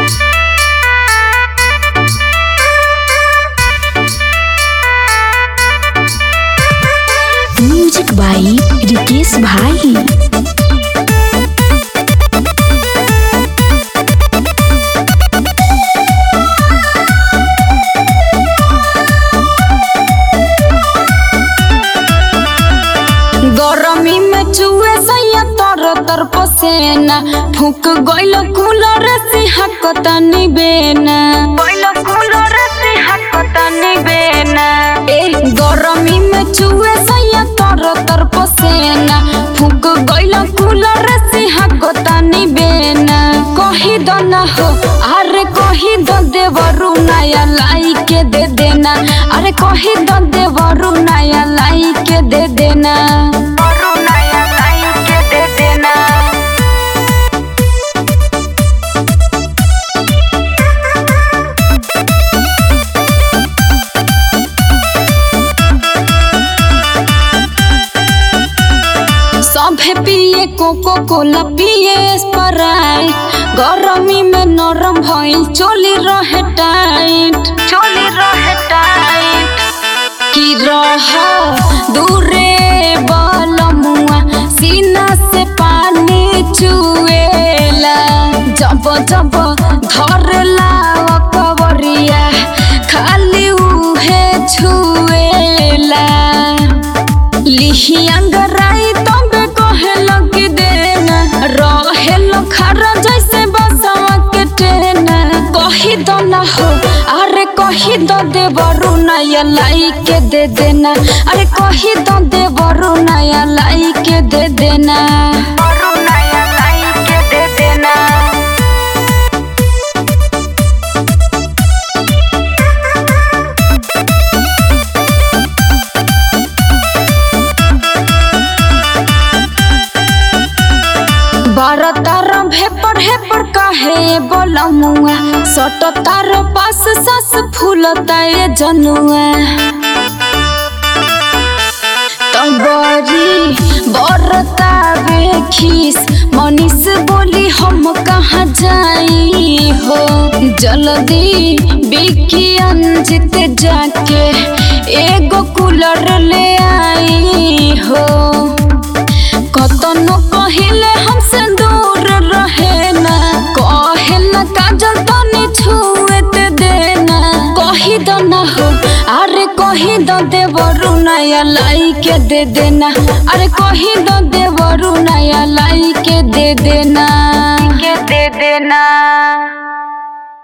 music बाई रिकेश भाई गरमी में चुए सैया तर तर पसेना फूक गइल कूलर से हकतनी बेना गइल कूलर से हकतनी बेना ए गरमी में चुए सैया तर तर पसेना फूक गइल कूलर से हकतनी बेना कही दो ना हो अरे कही दो देवरु नया लाई के दे देना अरे कही दो देवरु नया लाई के दे देना नया लाई के दे देना सभे पिए कोको कोला पिए स्प्राइट गरमी में नरम भइल चोली रहे टाइट चोली रहे टाइट की रह दूरे बलमुआ सीना से पानी चुएला जब जब धरला कवरिया खाली उहे छुएला लिही अंगराई तबे कहे लगी देना रहे खरा जैसे बसवा के टेना कही दो ना हो अरे कही दो देवरु नया लाई के दे देना अरे कही दो देवरु नया लाई के दे देना नया लाई के दे देना बारह तार भेपर हेपर काहे बोलमुआ सट तार पास सास फूलता ये जनुआ तबरी बरता बेखीस मनीष बोली हम कहाँ जाई हो जल्दी बिकी अंजित जाके एगो कूलर ले आई हो कतनो कहिले हमसे दूर रहे ना कहे ना काजल तनी छुए ते देना कही दो ना हो अरे कही दो देवरु नया लाई के दे देना अरे कही दो देवरु नया लाई के दे देना के दे देना